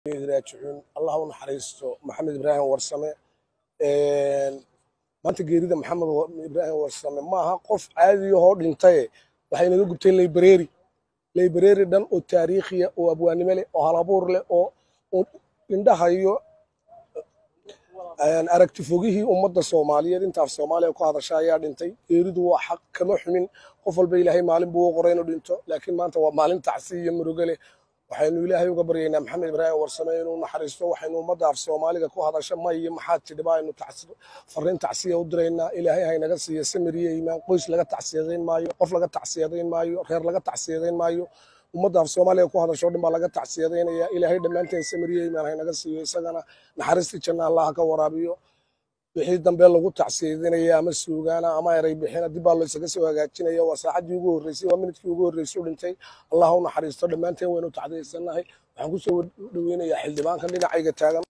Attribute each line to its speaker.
Speaker 1: raajicuun allah u naxariisto maxamed ibraahim warsame maanta geerida maxamed ibraahim warsame maaha qof caadiyahoo dhintaye waxay naga gubteen laybareeri laybareeri dhan oo taariikhiya oo abwaanimo leh oo halabuur leh oo indhahayo aragti fogihii ummadda soomaaliyeed intaaf soomaaliya ku hadasha ayaa dhintay geeridu waa xaq kama xumin qof walba ilaahay maalin buu u qoray inuu dhinto laakiin maanta waa maalin tacsi iyo murugo leh waxaynu ilaahay uga baryaynaa maxamed ibraahim warsame inuu naxariisto waxaynu ummadda af soomaaliga ku hadasha ma iyo maxaa tidhiba aynu fariin tacsiya u diraynaa ilaahay haynaga siiya samir iyo iimaan qoys laga tacsiyadayn maayo qof laga tacsiyadayn maayo reer laga tacsiyadayn maayo ummadda af soomaaliga ku hadasho dhan baa laga tacsiyadaynaya ilaahay dhammaanteen samir iyo iimaan haynaga siiyo isagana naxariistii janna allaha ka waraabiyo wixii dambe lagu tacsiyadinaya ama suugaana ama eray bixina dib baa loo isaga soo hagaajinaya waa saacaddii ugu horreysay waa minidkii ugu horreysay u dhintay allah u naxariisto dhammaanteen waynu tacdiyaysanahay waxaan ku soo dhoweynayaa xildhibaankan dhinacayga taagan